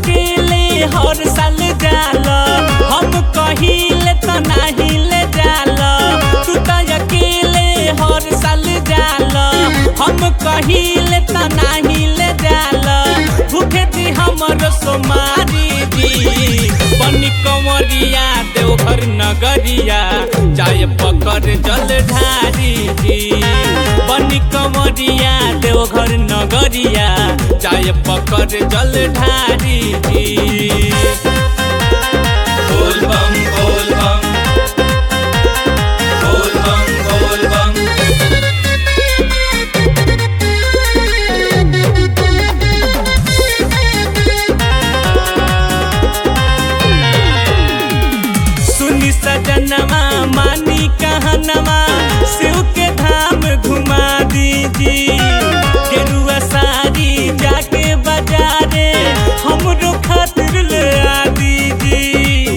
अकेले हर साल जाल हम कहिले त नाही ले जाल तू त अकेले हर साल जाल हम कहिले त नाही ले जाल भूखे थी हमर सोमारी जी बनी कंवरिया देवघर नगरिया जाय पकड़ जल ढारी जी बनी कंवरिया देवघर नगरिया जाय पकड़ जल ढारी जी बोल बम बोल बम बोल बम बोल बम सुनी सजनवा मानी कहनवा शिव के धाम घुमा दीजी गेरुआ साड़ी जाके बाजारे हमरो खातिर ले आ दीजी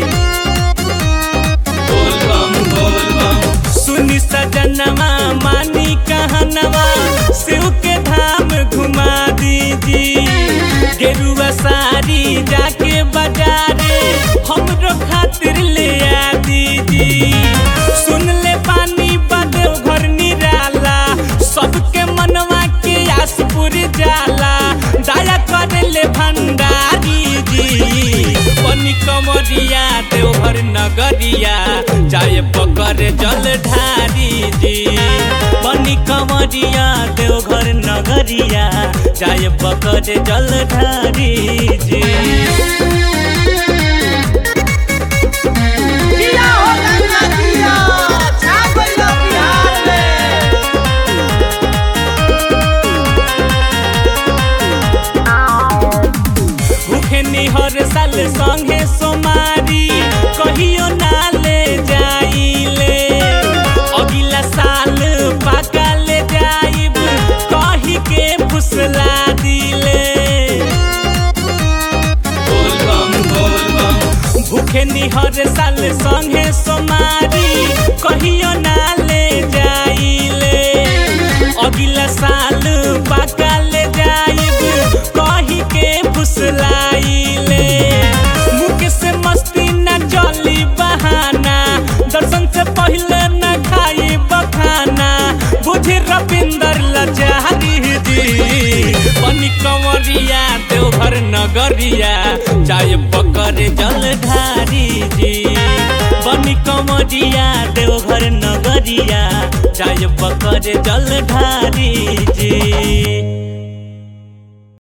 बोल बम बोल बम सुनी सजनवा मानी कहनवा शिव के धाम घुमा दीजी गेरुआ साड़ी जाके बाजारे हमरो खातिर ले आ दीजी सुन ले पानी बदे घर निराला सबके मनवा के आस पूरी जाला दया करे ले भंडारी जी बनी कमरिया देवघर नगरिया जाय पकड़ जल ढारी जी बनी कमरिया देवघर नगरिया जाय पकड़ जल ढारी जी जिया हो गंगा जिया छा गइलो बिहार में भूखे निहर साल संगे सोमारी कहियो ना ले जाइले अगिला साल पाका ले जाइब कही के फुसला दिले भूखे निहर साल संगे सोमारी कहियो ना ले जाइले अगिला साल पाका ले जाइब कही के फुसलाइले मुख से मस्ती न चली बहाना दर्शन से पहले न खाई बखाना बुझी रविंदर लचारी जी बनी कंवरिया देवघर नगरिया चाय पकड़ जल ढारी जी बनी कंवरिया देवघर नगरिया चाय पकड़ जल ढारी जी